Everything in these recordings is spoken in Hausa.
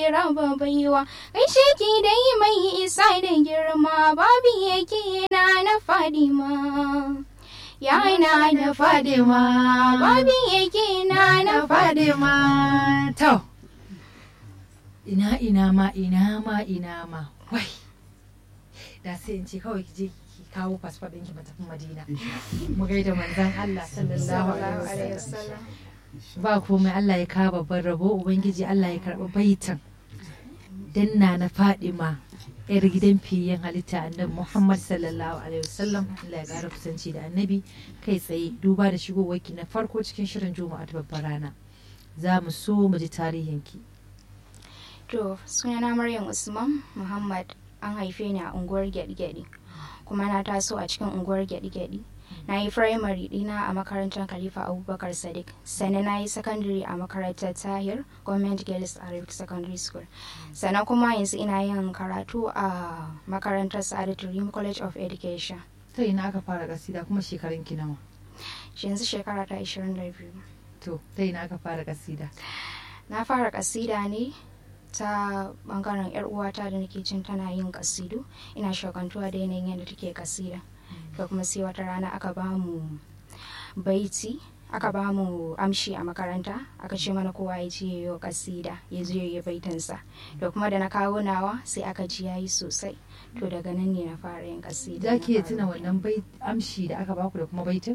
ke raba baiwa gaishe ki dai mai isa da girma babu yake na na fadima ya na na fadima babu yake na na fadima to ina ina ma ina ma ina ma wai da sai in ce kawai ki je ki kawo fasfo ɗin ki tafi madina mu gaida manzon Allah sallallahu alaihi wasallam ba komai Allah ya kawo babban rabo ubangiji Allah ya karɓi baitan danna na fadima yar gidan fiyen halitta annabi Muhammad sallallahu alaihi wasallam Allah ya ƙara kusanci da annabi kai tsaye duba da shigowarki na farko cikin shirin juma'a ta babbar rana za mu so mu ji tarihinki to sunana Maryam Usman Muhammad an haife ni a unguwar gyaɗi-gyaɗi kuma na taso a cikin unguwar gyaɗi-gyaɗi na yi firamare dina a makarantar khalifa abubakar sadiq sannan na yi sakandare a makarantar tahir government girls arabic secondary school sannan kuma yanzu ina yin karatu a makarantar sa'adatu rim college of education ta ina aka fara kasida kuma shekarun ki nawa yanzu shekara ta 22 to ta ina aka fara kasida na fara kasida ne ta bangaren yar uwata da nake jin tana yin kasidu ina shakantuwa da yanayin yadda take kasida da kuma sai wata rana aka ba mu baiti aka ba mu amshi a makaranta aka ce mana kowa ya je yayo kasida ya je yayi baitinsa da kuma da na kawo nawa sai aka ji yayi sosai to daga nan ne na fara yin kasida za ki iya tuna wannan bai amshi da aka baku da kuma baitin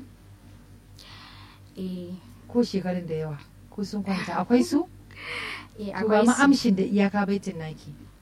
eh ko shekarun da yawa ko sun kwanta akwai su eh to ba akwai ma su. amshin da iyaka baitin naki